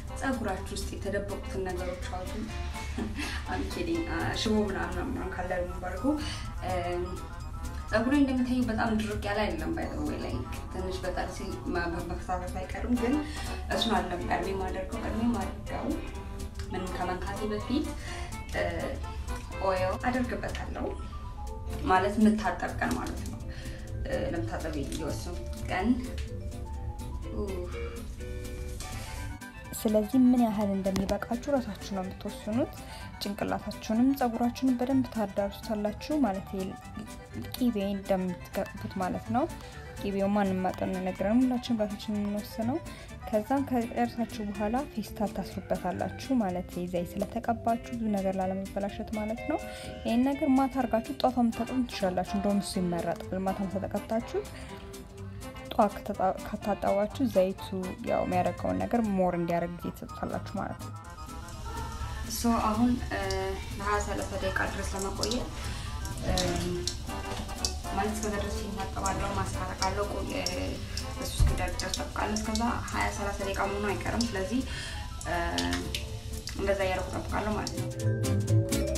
ፀጉራችሁ ውስጥ የተደበቁትን ነገሮች አውጡ። አንኬዲንግ ሽቦ ምናምን ምናምን ካለ ደግሞ ባርጎ ፀጉሬ እንደምታዩ በጣም ድርቅ ያለ አይደለም። ባይዘወይ ላይ ትንሽ በጣም ሲል መፈሳፈስ አይቀርም፣ ግን እሱን አለም ቀድሜ ማደርገው ቀድሜ ማድርገው ምንም ከመንካቴ በፊት ኦይል አደርግበታለሁ። ማለት የምታጠብ ቀን ማለት ነው። ለምታጠብ የወሰንኩት ቀን ስለዚህ ምን ያህል እንደሚበቃችሁ ራሳችሁ ነው የምትወስኑት። ጭንቅላታችሁንም ፀጉራችሁንም በደንብ ታዳርሱታላችሁ። ማለት ቂቤ እንደምትገቡት ማለት ነው። ቂቤው ማንም ማጠን ነገረን ሁላችን ራሳችን የምንወስነው። ከዛም ከጨርሳችሁ በኋላ ፌስታል ታስሩበታላችሁ። ማለት ዘይት ስለተቀባችሁ ብዙ ነገር ላለመበላሸት ማለት ነው። ይህን ነገር ማታ አርጋችሁ ጧቷ የምታጠሙ ትችላላችሁ። እንደውም እሱ ይመረጣል። ማታም ተጠቀብታችሁ ጧት ከታጠባችሁ ዘይቱ ያው የሚያደርገውን ነገር ሞር እንዲያደርግ ጊዜ ትሰጡታላችሁ ማለት ነው። ሶ አሁን ለሀያ ሰላሳ ደቂቃ ድረስ ለመቆየት ማለት እስከዛ ድረስ ይታጠባለሁ፣ ማስታረቃለሁ። እሱ እስኪደርቅ ድረስ ጠብቃለሁ። እስከዛ ሀያ ሰላሳ ደቂቃ መሆኑ አይቀርም። ስለዚህ እንደዛ እያደረኩ ጠብቃለሁ ማለት ነው።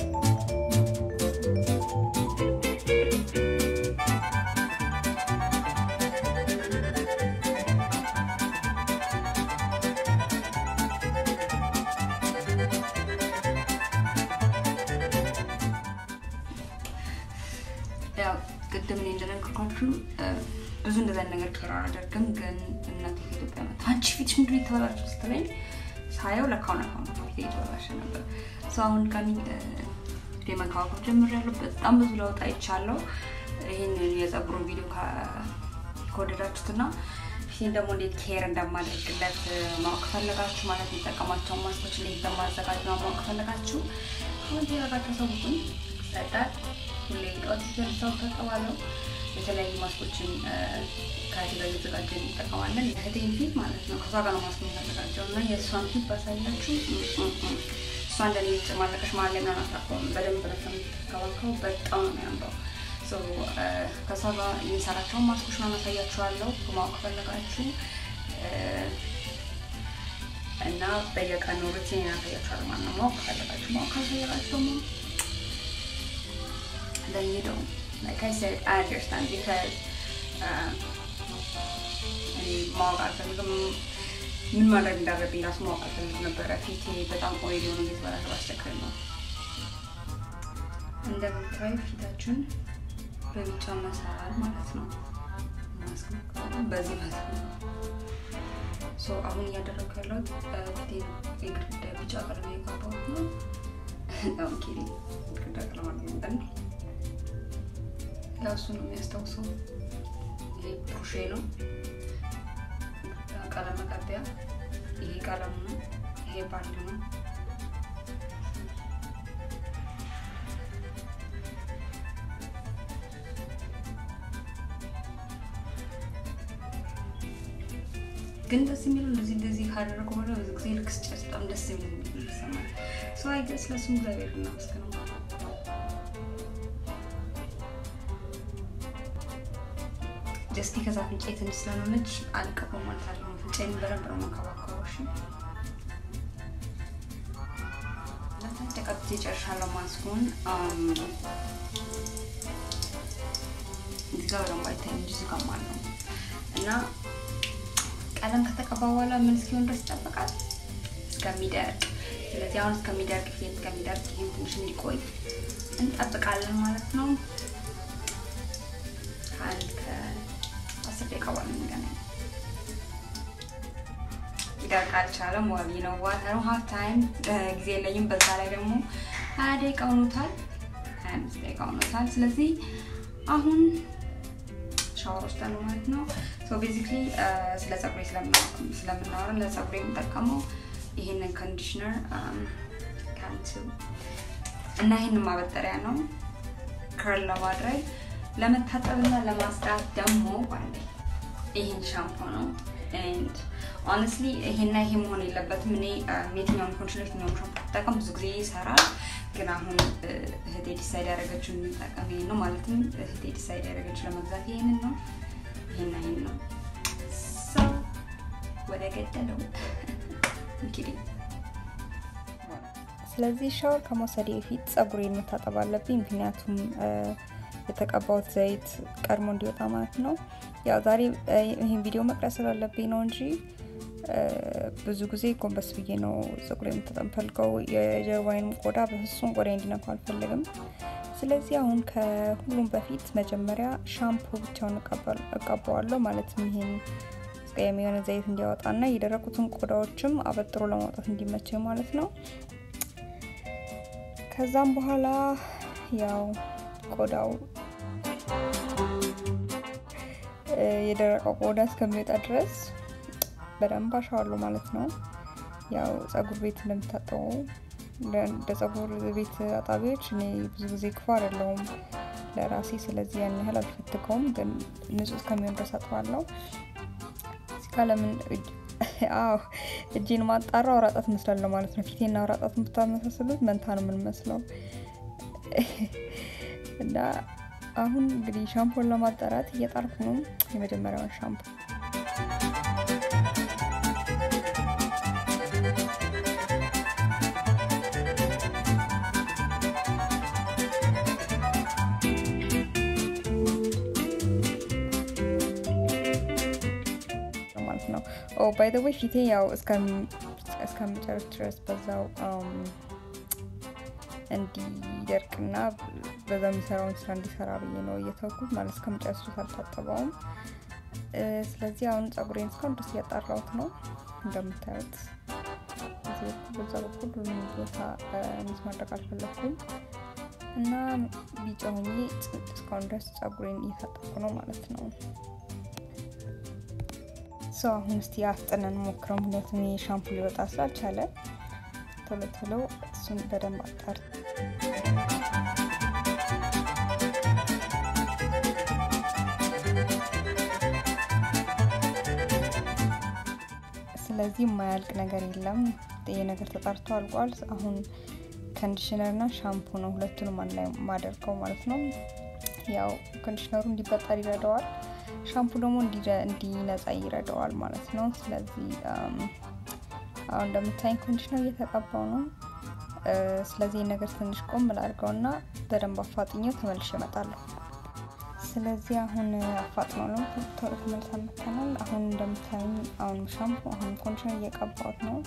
ያው ቅድም እኔ እንደነገርኳችሁ ብዙ እንደዛ ነገር ኬር አላደርግም። ግን እናቴ ከኢትዮጵያ መጣ አንቺ ፊትሽ ምንድን ነው የተበላሸው ስትለኝ ሳየው ለካው ነካው ነው ፊቴ የተበላሸ ነበር። ሰው አሁን ጋሚ መንከባከብ ጀምሬያለሁ። በጣም ብዙ ለውጥ አይቻለሁ። ይህንን የፀጉሩን ቪዲዮ ከወደዳችሁትና ፊቴን ደግሞ እንዴት ኬር እንደማደርግለት ማወቅ ፈለጋችሁ ማለት የሚጠቀማቸውን ማስኮች እንዴት እንደማዘጋጅ ማወቅ ፈለጋችሁ ኮሜንት ያደረጋቸው ሰቡትን ይሰጣል። ሁሌ ጠዋት ሲጀርሰው ተጠባለው የተለያዩ ማስኮችን ከእህቴ ጋር እየተዘጋጀ እንጠቀማለን። የእህቴን ፊት ማለት ነው። ከሷ ጋር ነው ማስኮ የሚዘጋጀው እና የእሷን ፊት ባሳያችሁ እሷ እንደኔ ማለቀሽ መሀል ላይ ምናምን አታውቀውም። በደንብ ነው የምትከባከበው። በጣም ነው የሚያምረው። ከሷ ጋር የሚሰራቸውን ማስኮች ነው አሳያችኋለሁ ማወቅ ፈለጋችሁ እና በየቀኑ ሩቲን ያሳያችኋል ማለት ነው። ማወቅ ፈለጋችሁ ማወቅ ካልፈለጋችሁ ደግሞ then you don't. Like I said, I understand because እኔ ማወቅ አልፈልግም። ምን ማድረግ እንዳለብኝ ራሱ ማወቅ አልፈልግም ነበረ። ፊቴ በጣም ኦይል የሆነ እየተበላሸ ባስቸግር ነው። እንደምታዩ ፊታችሁን በቢጫ መሰራል ማለት ነው። በዚህ ማለት ነው። አሁን እያደረግኩ ያለሁት ፊቴ የግድግዳ ቢጫ ቀለም የቀባሁት ነው። ኦኬ ግድግዳ ቀለም አለ ያው እሱ ነው የሚያስታውሰው። ይሄ ፕሩሼ ነው ቀለም መቀቢያ። ይሄ ቀለም ነው። ይሄ ባንድ ነው። ግን ደስ የሚለው እንደዚህ እንደዚህ ካደረገ በኋላ ብዙ ጊዜ ልክ ስጨርስ በጣም ደስ የሚል ይሰማል። ሰው አይገስ ለሱም እግዚአብሔር እናመስግነው። ጀስቲ ከዛ አፍንጫዬ ትንሽ ስለሆነች አልቀባም ማለት አለ። አፍንጫዬን በደንብ ነው የምንከባከበው። እሺ ተቀብቼ ጨርሻለሁ። ማስኩን እዚህ ጋር በደንብ አይታይም እንጂ እዚህ ጋር ማለት ነው እና ቀለም ከተቀባ በኋላ ምን እስኪሆን ድረስ ይጠበቃል እስከሚደርቅ። ስለዚህ አሁን እስከሚደርቅ ፊት እስከሚደርቅ ይህም ትንሽ እንዲቆይ እንጠብቃለን ማለት ነው። አንድ ከአስር ደቂቃ በኋላ እንገናኝ። ይደርቅ አልቻለም። ዋቢ ነው ዋተሩ ሀፍ ታይም ጊዜ የለኝም። በዛ ላይ ደግሞ ሀያ ደቂቃ ሆኖታል፣ ሀያ አምስት ደቂቃ ሆኖታል። ስለዚህ አሁን ሻወር ወስዳለሁ ማለት ነው። ሶ ቤዚክሊ ስለ ፀጉሬ ስለምናወራ ለፀጉሬ የምጠቀመው ይህንን ኮንዲሽነር ካንቱ እና ይህንን ማበጠሪያ ነው ከርል ለማድረግ ለመታጠብና ለማስጣት ደግሞ ባለ ይህን ሻምፖ ነው። ኤንድ ኦነስትሊ ይሄና ይሄ መሆን የለበትም። እኔ የትኛውም ኮንዲሽነር የትኛውም ሻምፖ ብጠቀም ብዙ ጊዜ ይሰራል። ግን አሁን እህቴ ዲሳይድ ያደረገችው የሚጠቀም ይሄን ነው። ማለትም እህቴ ዲሳይድ ያደረገችው ለመግዛት ይሄንን ነው። ይሄና ይሄን ነው። ሰው ወደ ገደለው እንግዲህ ስለዚህ ሻወር ከመውሰዴ በፊት ጸጉሬን መታጠብ አለብኝ። ምክንያቱም የተቀባሁት ዘይት ቀድሞ እንዲወጣ ማለት ነው። ያው ዛሬ ይህን ቪዲዮ መቅረጽ ስላለብኝ ነው እንጂ ብዙ ጊዜ ጎንበስ ብዬ ነው ጸጉሬ የምታጠብ ፈልገው የጀርባዬንም ቆዳ በፍጹም ቆዳ እንዲነካው አልፈልግም። ስለዚህ አሁን ከሁሉም በፊት መጀመሪያ ሻምፖ ብቻውን እቀባዋለሁ። ማለትም ይሄን አስቀያሚ የሆነ ዘይት እንዲያወጣና የደረቁትን ቆዳዎችም አበጥሮ ለማውጣት እንዲመቸኝ ማለት ነው። ከዛም በኋላ ያው ቆዳው የደረቀው ቆዳ እስከሚወጣ ድረስ በደንብ አሻዋለሁ ማለት ነው። ያው ጸጉር ቤት እንደምታጠበው እንደ ጸጉር ቤት አጣቢዎች እኔ ብዙ ጊዜ ክፉ አይደለሁም ለራሴ። ስለዚህ ያን ያህል አልፈትገውም፣ ግን ንጹህ እስከሚሆን ድረስ አጥባለሁ። እዚህ ጋ ለምን አዎ እጄን ማጣራ አውራጣት መስላለሁ ማለት ነው። ፊቴና አውራጣት የምታመሳስሉት መንታ ነው የምንመስለው። እና አሁን እንግዲህ ሻምፖን ለማጣራት እየጣርኩ ነው። የመጀመሪያውን ሻምፖ ማለት ነው። ኦ ባይ ዘ ወይ ፊቴ ያው እስከምጨርስ ድረስ በዛው እንዲደርቅና በዛ የሚሰራውን ስራ እንዲሰራ ብዬ ነው እየተውኩት ማለት እስከምጨርስ ድረስ አልታጠበውም። ስለዚህ አሁን ጸጉሬን እስካሁን ድረስ እያጣራሁት ነው እንደምታዩት። በዛ በኩል ሁሉም ቦታ ሚስ ማድረግ አልፈለግኩም እና ቢጫ ሆኜ እስካሁን ድረስ ጸጉሬን እየታጠብኩ ነው ማለት ነው። ሰው አሁን እስቲ አፍጥነን ሞክረው። ምክንያቱም ሻምፑ ሊወጣ ስላልቻለ ቶሎ ቶሎ እሱን በደንብ አጣር ስለዚህ የማያልቅ ነገር የለም። ይህ ነገር ተጣርቶ አልቋል። አሁን ኮንዲሽነር እና ሻምፑ ነው ሁለቱንም አንድ ላይ ማደርገው ማለት ነው። ያው ኮንዲሽነሩ እንዲበጠር ይረዳዋል፣ ሻምፑ ደግሞ እንዲነጻ ይረዳዋል ማለት ነው። ስለዚህ አሁን እንደምታይኝ ኮንዲሽነር እየተቀባው ነው። ስለዚህ ነገር ትንሽ ቆም ላድርገው እና በደንብ አፋጥኘው ተመልሼ እመጣለሁ። ስለዚህ አሁን አፋጥኖ ነው ቶሎ ተመልሰን መጥተናል። አሁን እንደምታይኝ አሁን ሻምፑ አሁን ኮንዲሽነር እየቀባሁት ነው።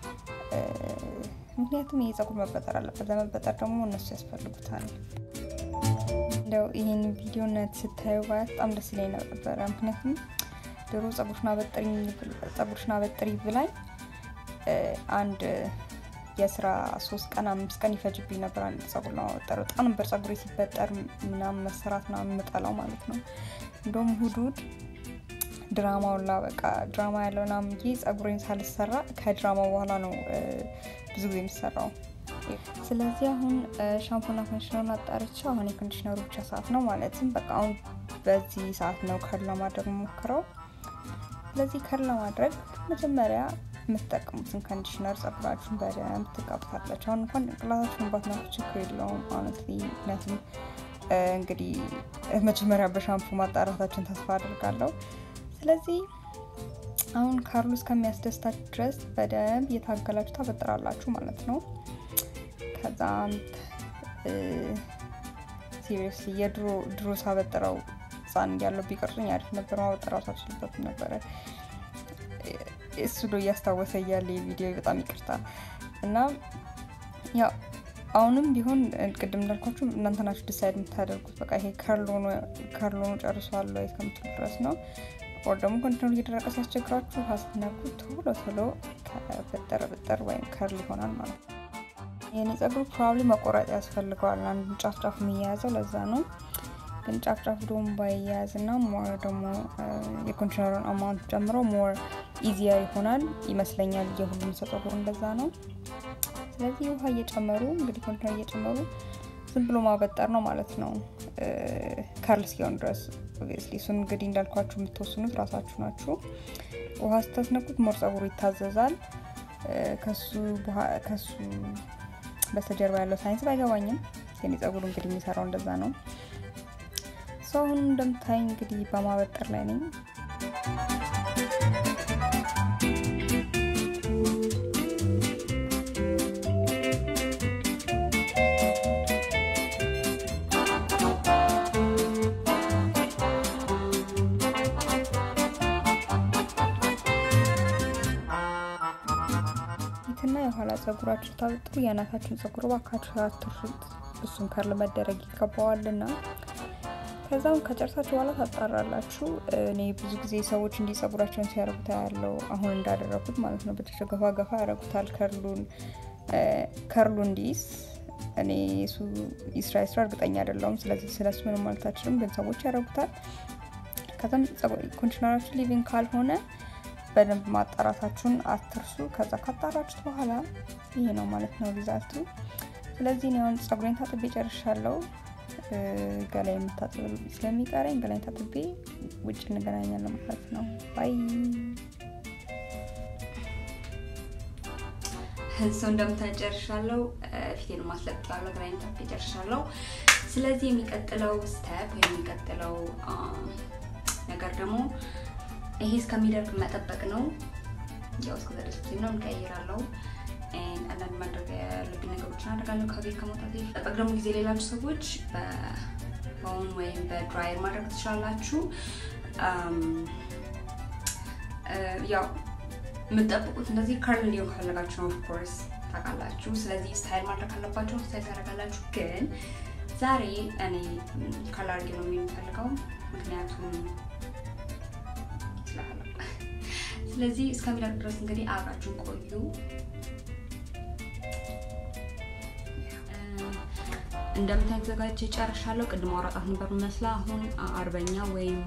ምክንያቱም ይህ ጸጉር መበጠር አለበት። ለመበጠር ደግሞ እነሱ ያስፈልጉታል። እንደው ይህን ቪዲዮ ነት ስታዩ ባያት በጣም ደስ ይለኝ ነበረ። ምክንያቱም ድሮ ጸጉርሽን አበጥሪ ብላኝ አንድ የስራ ሶስት ቀን አምስት ቀን ይፈጅብኝ ነበር አንድ ጸጉር ለማበጠር። በጣም ነበር ጸጉሬ ሲበጠር ምናምን መሰራት ምናምን የምጠላው ማለት ነው። እንደውም እሑድ እሑድ ድራማውን ላ በቃ ድራማ ያለው ምናምን ብዬ ጸጉሬን ሳልሰራ ከድራማው በኋላ ነው ብዙ ጊዜ የሚሰራው። ስለዚህ አሁን ሻምፖና ኮንዲሽነሩን አጣርቼው አሁን የኮንዲሽነሩ ብቻ ሰዓት ነው ማለትም በቃ አሁን በዚህ ሰዓት ነው ከር ለማድረግ ሞክረው። ስለዚህ ከር ለማድረግ መጀመሪያ የምትጠቀሙትን ኮንዲሽነር ጸጉራችሁን በደንብ ትቀቡታላችሁ። አሁን እንኳን ጭንቅላታችሁን ባትነኩ ችግር የለውም ሆነትሊ ምክንያቱም እንግዲህ መጀመሪያ በሻምፑ ማጣራታችን ተስፋ አድርጋለሁ። ስለዚህ አሁን ካርሉ እስከሚያስደስታችሁ ድረስ በደንብ እየታገላችሁ ታበጥራላችሁ ማለት ነው። ከዛም ሲሪየስሊ የድሮ ድሮ ሳበጥረው ህፃን እያለሁ ቢቀርጹኝ አሪፍ ነበር። ማበጠራቱ አልችልበትም ነበረ። እሱ ዶ እያስታወሰ እያለ የቪዲዮ በጣም ይቅርታ እና ያው አሁንም ቢሆን ቅድም እንዳልኳችሁ እናንተ ናችሁ ዲሳይድ የምታደርጉት። በቃ ይሄ ከርሎኑ ጨርሷል ወይ እስከምትሉ ድረስ ነው። ወር ደግሞ ኮንቲነሩ እየደረቀ ሲያስቸግራችሁ ውሃ ስትነኩ ቶሎ ቶሎ በጠር በጠር ወይም ከርል ይሆናል ማለት ነው። የኔ ጸጉር ፕሮባብሊ መቆረጥ ያስፈልገዋል። አንድ ጫፍ ጫፍ የሚያያዘው ለዛ ነው። ግን ጫፍ ጫፍ ደግሞ ባያያዝ እና ሞር ደግሞ የኮንዲሽነሩን አማውንት ጨምሮ ሞር ኢዚየር ይሆናል ይመስለኛል። የሁሉም ሰው ጸጉር እንደዛ ነው። ስለዚህ ውሃ እየጨመሩ እንግዲህ ኮንዲሽነር እየጨመሩ ዝም ብሎ ማበጠር ነው ማለት ነው ከርል እስኪሆን ድረስ። ኦብቪየስሊ እሱን እንግዲህ እንዳልኳችሁ የምትወስኑት ራሳችሁ ናችሁ። ውሃ ስታስነኩት ሞር ጸጉሩ ይታዘዛል። ከሱ በስተጀርባ ያለው ሳይንስ ባይገባኝም የኔ ጸጉሩ እንግዲህ የሚሰራው እንደዛ ነው። ሰው አሁን እንደምታይ እንግዲህ በማበጠር ላይ ነኝ። የፊትና የኋላ ጸጉራችሁ ታጥሩ የአናታችሁን ጸጉር ባካችሁ አትርሱት። እሱን ከርል መደረግ ይገባዋልና ከዛም ከጨርሳችሁ በኋላ ታጣራላችሁ። እኔ ብዙ ጊዜ ሰዎች እንዲህ ጸጉራቸውን ሲያረጉት ያለው አሁን እንዳደረጉት ማለት ነው። በትሽ ገፋ ገፋ ያረጉታል ከርሉን ከርሉ እንዲይዝ እኔ እሱ ይስራ ይስራ እርግጠኛ አይደለሁም። ስለዚህ ስለሱ ምንም ማለት አልችልም፣ ግን ሰዎች ያረጉታል። ከዛም ኮንዲሽነራችሁ ሊቪንግ ካልሆነ በደንብ ማጣራታችሁን አትርሱ። ከዛ ካጣራችሁት በኋላ ይሄ ነው ማለት ነው ሪዛልቱ። ስለዚህ እኔ አሁን ጸጉሬን ታጥቤ ጨርሻለሁ። ገላይ የምታጥብ ስለሚቀረኝ ገላይ ታጥቤ ውጭ እንገናኛለን ማለት ነው። ባይ ሰው እንደምታይ ጨርሻለሁ። ፊቴን ማስለጥላለሁ። ገላይን ታጥቤ ጨርሻለሁ። ስለዚህ የሚቀጥለው ስቴፕ ወይም የሚቀጥለው ነገር ደግሞ ይሄ እስከሚደርቅ መጠበቅ ነው። ያው እስከዛ ድረስ ነው እንቀይራለሁ። አንዳንድ ማድረግ ያለብኝ ነገሮችን አደርጋለሁ ከቤት ከመውጣት ጠበቅ ደግሞ ጊዜ ሌላችሁ ሰዎች በፎን ወይም በድራየር ማድረግ ትችላላችሁ። ያው የምትጠብቁት እንደዚህ ከርል እንዲሆን ከፈለጋችሁ ነው ኦፍኮርስ ታውቃላችሁ። ስለዚህ ስታይል ማድረግ ካለባቸው ስታይል ታደርጋላችሁ። ግን ዛሬ እኔ ከርል አድርጌ ነው የሚፈልገው ምክንያቱም ስለዚህ እስከሚደርቅ ድረስ እንግዲህ አብራችሁን ቆዩ። እንደምታይ ተዘጋጅ ጨርሻለሁ። ቅድም አውራጣት ነበር መስላ አሁን አርበኛ ወይም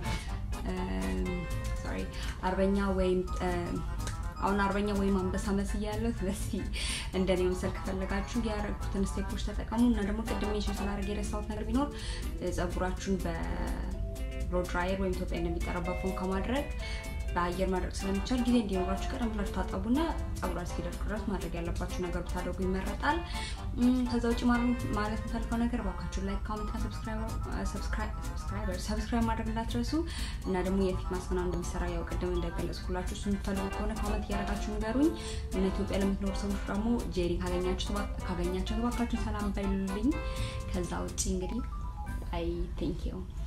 ሶሪ አርበኛ ወይም አሁን አርበኛ ወይም አንበሳ መስያ ያለው ስለዚህ እንደኔ መምሰል ከፈለጋችሁ ያደረጉትን ስቴፖች ተጠቀሙ እና ደግሞ ቅድም ሜንሽን ስላደረግ የረሳሁት ነገር ቢኖር ጸጉራችሁን በብሎ ድራየር ወይም ኢትዮጵያ እንደሚጠራው ፎን ከማድረግ በአየር ማድረግ ስለሚቻል ጊዜ እንዲኖራችሁ ቀደም ብላችሁ ታጠቡና ጸጉራ እስኪደርቅ ድረስ ማድረግ ያለባችሁ ነገር ብታደርጉ ይመረጣል። ከዛ ውጭ ማለት የምፈልገው ነገር እባካችሁ ላይክ፣ ኮሜንትና ሰብስክራይብ ማድረግ እንዳትረሱ እና ደግሞ የፊት ማስክ ምናምን እንደሚሰራ ያው ቅድም እንደገለጽኩላችሁ እሱ የምትፈልጉ ከሆነ ኮመንት እያደረጋችሁ ንገሩኝ። እና ኢትዮጵያ ለምትኖሩ ሰዎች ደግሞ ጄሪ ካገኛቸው እባካችሁን ሰላም በሉልኝ። ከዛ ውጭ እንግዲህ አይ ቴንክ ዩ